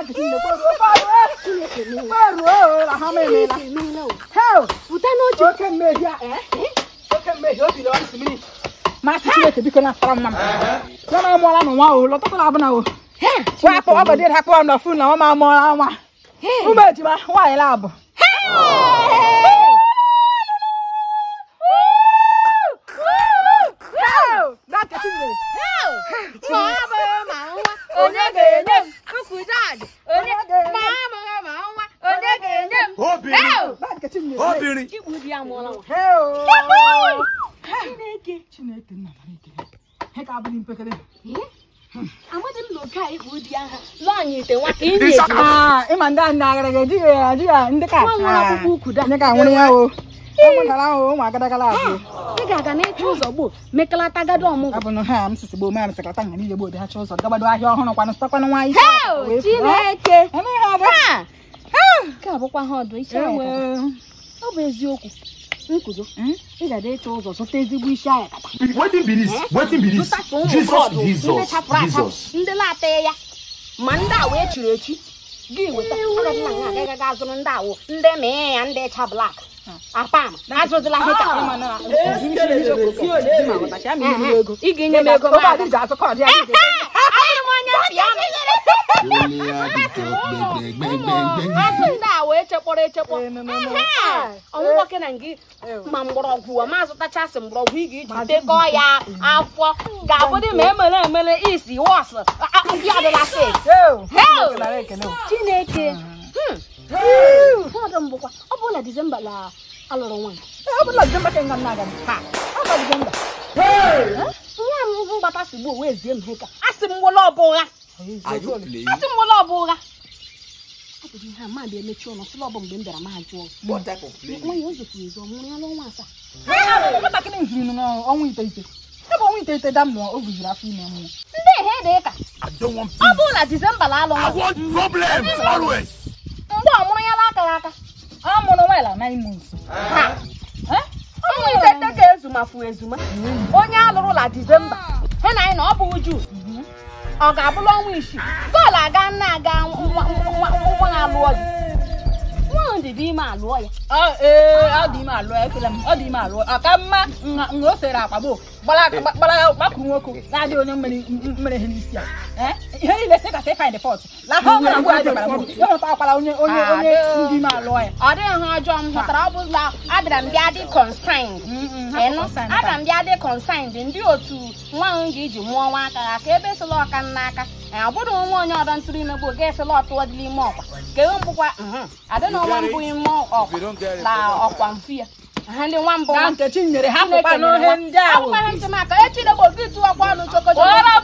kweruo na ha memela heo pụta n'oche oke mmehie a eh? oke mmehie o biri ọrịsị mmiri masị chineke biko na-asara mma m ya na amụọla nụ nwa o lọtọtara abụna o nwa akpọ ọgọdị dị akpọ m na fon na nwa m amụọla nwa ụmụ ejima nwaanyị labụ onye ga-enye m nkwụjaji onye ma amaghị ma nwa onye ga-enye m obìnrin obìnrin igbu di ya mụọla nwa chineke chineke nna mara ekele he ka abụghị mpekere amadị m na oke a ikpu di ya ha lụọ anyị ite nwa ka ị na-eji Ah, ịma ndị anyị na-agara ga ejighị ya ejighị ya ndị ka Nwa nwere akwụkwọ ukwu da. ndị ka nwere ya o ụmụntara ahụ ụmụ agadagala abụọ ị ga-aga n'ịchụ ụzọ gboo mekalata gado ọmụgwọ abụ na ha m sisi gboo mere sekọta nga niile gboo dị ha chọ ụzọ gabado ahịa ọhụrụ kwanụ sịtakwanụ nwa ihe Heo, Chineke eme ihe abụ Ha! nke a bụkwa ha ọdụ isi ewe aya ọ bụ eziokwu nkuzo ị ga-ada ịchọ ụzọ zụta ezigbo isi aya kata wetin be this wetin be this zụtasị ụmụ jesus brọdụ ndị jesus chapụrụ achapụ jesus ndị na-ata ya ma ndị a wee chiri echi gị weta agadịla nga agaghị aga azụrụ ndị awụ ndị mee ya ndị cha blak apam azụzịla ihe ka ịma na ezi ma ghọtachi ya ma ihe niile ego ị ga-enye m ego obe m adị ji azụ kọọdụ ya dị ahụrụ m onye piano azụ ndị a wee chekpọrọ echekpọ ọnwụkwọ ke na gị ma mgbọrọgwụ ma azụtachasị mgbọrọgwụ ị ga-eji dekọọ ya afọ ga-abụdị ma emere emere isi wọs ndị ọdịla set Heo! nara ekele o. chineke ọdụ mbụkwa ọ bụrụ na dizemba la alụrụ nwaanyị Ee, ọ bụla Disemba ka nga m na-aga m. Ha, ọ bụ Disemba. nwa m mgbata si gbuo wee zie m heka a sị m nwere ọbụ ụgha are you playing a sị m nwere ọbụ ụgha ọ bụ ihe a ma bịa emechi ụlọ sịla ọbụ mgbe m bịara ma jụọ what type of playing nwa ya o zofuru ezu ọ mụrụ ya n'ọnwa asaa Ee, nwatakịrị nziri nụ n'ọnwa iteghete. Ebe ọnwa iteghete da mmụọ o bujiri afọ ime mmụọ. ndị ehe dị ka i don't want ọ peace bụrụ na dizemba la alụ i nwa want problem always mgbe ọ mụrụ ya n'aka ya aka Ọ mụrụ nwa ịla nine months. ha ọnwa iteghete ka ezumafu ezuma onye alụrụla dizemba he na anyị na ọ bụ uju ọ ga-abụrụ ọnwa isii goolu aga nna aga nwa nwa- nwa ya alụọ di nwa ahụ dị dị ime alụọ ya Ọ ee, ọ dị ime alụọ ekwela m ọ dị ime alụọ ọ ka mma nha nha o sere akpa gboo gbara gbara gbakụrụ nwoke na-adị onye mmere mmere ihe n'isi a Eh, ihe niile sị kasị find fault la ha ọbụla mgbe adị gbara gboo ya hụta akwara onye onye onye ndị ime alụọ ya ọ dịghị ha ọjọọ m hụtara ọ bụla abịara m bịa dị consigned ịnụ abịara m bịa dị consigned ndị otu nwa ahụ ga-eji mụọ nwa aka ha ka ebe sịla ọka nna aka ọ bụrụ nwa onye ọdọ ntụrụ ime gboo ga-esịla ọtụọ dị n'ime ọkwa ka ewe mbụkwa adịna nwa mbụ ime ọkwa na ọkwa mfu ya ha ndị nwa mbụ na nwa nkechi nyere ha Chineke fụkwa nyere n'ohe nwa. ndị ahụ Akwụkwọ ha ntị m aka echi degbo gị tụọ kwa ọnụ choko Kpọrọ